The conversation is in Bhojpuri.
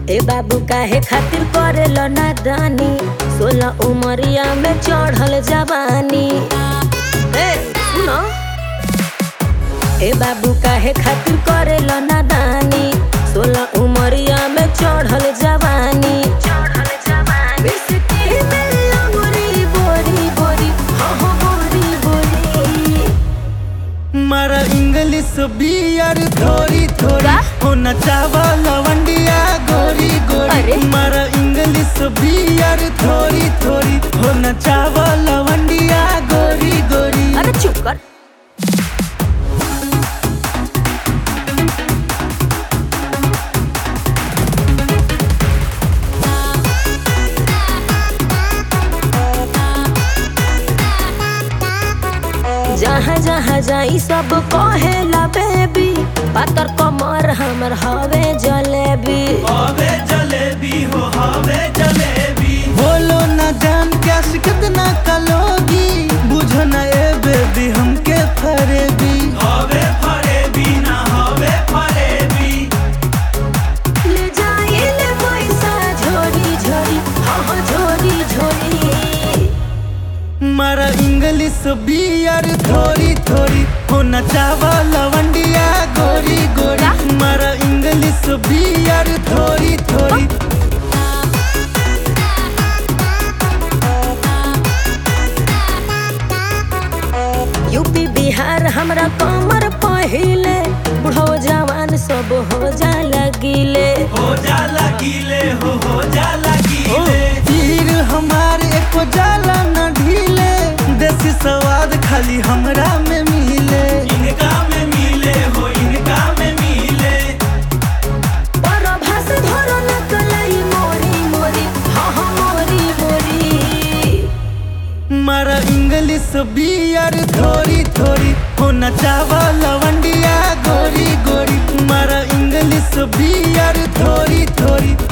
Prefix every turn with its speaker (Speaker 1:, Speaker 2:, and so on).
Speaker 1: ए बाबू काहे खातिर करेल नादानी सोलह उमरिया में चढ़ल जवानी ए सुनो ए बाबू काहे खातिर करेल नादानी सोलह उमरिया में चढ़ल जवानी चढ़ल जवानी बिस्किट में अंगूरी बोरी बोरी हो हो बोरी बोरी
Speaker 2: मारा इंग्लिश बियर थोड़ी थोड़ी
Speaker 1: का?
Speaker 2: होना चावा लवंडिया गोरी
Speaker 1: अरे?
Speaker 2: गोरी मारा इंग्लिश बियर थोड़ी थोड़ी होना चावा लवंडिया गोरी गोरी
Speaker 1: अरे चुप कर जहाँ जहाँ जाई सब कहेला बेबी पातर कमर हमर हवे जलेबी
Speaker 2: हवे जलेबी हो हवे जलेबी बोलो ना जान क्या कितना कलोगी बुझो ना ए बेबी हमके फरेबी हवे फरेबी ना हवे फरेबी
Speaker 1: ले जाई ले पैसा झोरी झोरी हाँ हाँ झोरी झोरी
Speaker 2: मारा इंग्लिश बियर थोड़ी थोड़ी होना चावा लवंडिया गोरी गोरी मारा इंग्लिश बियर थोड़ी थोड़ी
Speaker 1: यूपी बिहार हमरा कमर पहिले बुढ़ो जवान सब हो जा लगिले
Speaker 2: हो जाला गीले हो हो जाला गीले तीर हमार एको जाला न ढीले देसी स्वाद खाली हमरा में मिले इनका में मिले हो इनका में मिले
Speaker 1: परभास धरो न कलाई मोरी मोरी हाँ हाँ मोरी मोरी
Speaker 2: मारा इंग्लिश बियर थोड़ी थोड़ी होना चावा लवंडिया गोरी गोरी मारा इंग्लिश बियर थोड़ी थोड़ी